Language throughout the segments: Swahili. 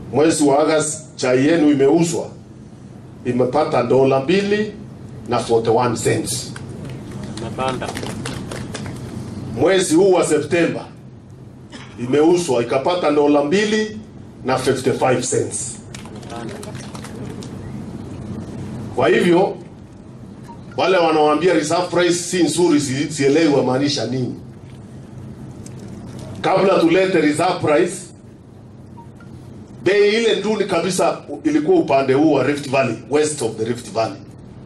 mwezi wa Agosti chai yenu imeuzwa imepata dola mbili na 41 cents. Napanda. Mwezi huu wa Septemba imeuzwa ikapata dola mbili na 55 cents. Napanda. Kwa hivyo wale wanaoambia reserve price si nzuri, si- sielewi wamaanisha nini. Kabla tulete reserve price, bei ile nduni kabisa ilikuwa upande huu wa Rift Valley, west of the Rift Valley.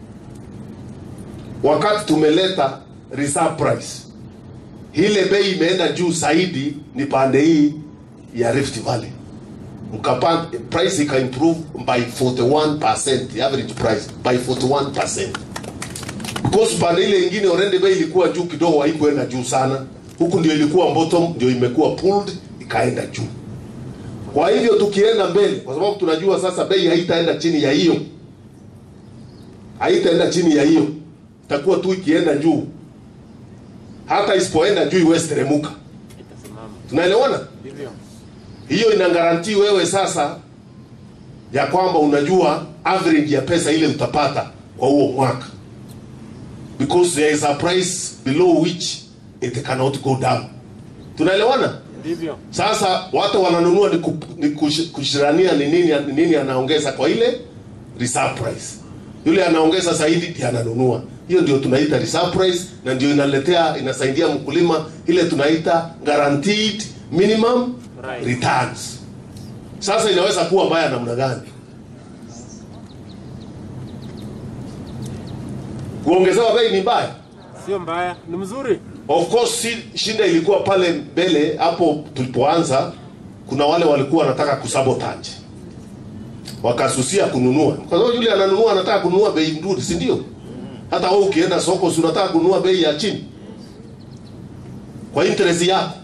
Wakati tumeleta reserve price, ile bei imeenda juu zaidi ni pande hii ya Rift Valley mkapanda price ika improve by 41% the average price by 41% because pande ile ingine already bei ilikuwa juu kidogo haikuenda juu sana huku ndio ilikuwa bottom ndio imekuwa pulled ikaenda juu kwa hivyo tukienda mbele kwa sababu tunajua sasa bei haitaenda chini ya hiyo haitaenda chini ya hiyo itakuwa tu ikienda juu hata isipoenda juu iwezi teremuka Itasimama. tunaelewana Ndivyo. hiyo ina garantii wewe sasa ya kwamba unajua average ya pesa ile utapata kwa huo mwaka because there is a price below which it cannot go down tunaelewana Ndivyo. sasa watu wananunua ni, ku, ni kush, kushirania ni nini, ni nini anaongeza kwa ile reserve price yule anaongeza zaidi ndiye ananunua hiyo ndio tunaita reserve price na ndio inaletea inasaidia mkulima ile tunaita guaranteed minimum Right. returns sasa inaweza kuwa mbaya namna gani kuongezewa bei ni mbaya Sio mbaya, ni mzuri. Of course si, shida ilikuwa pale mbele hapo tulipoanza, kuna wale walikuwa wanataka kusabotage, wakasusia kununua, kwa sababu yule ananunua anataka kununua bei nzuri, si ndio? Hata wewe ukienda soko, si unataka kununua bei ya chini kwa interest yako.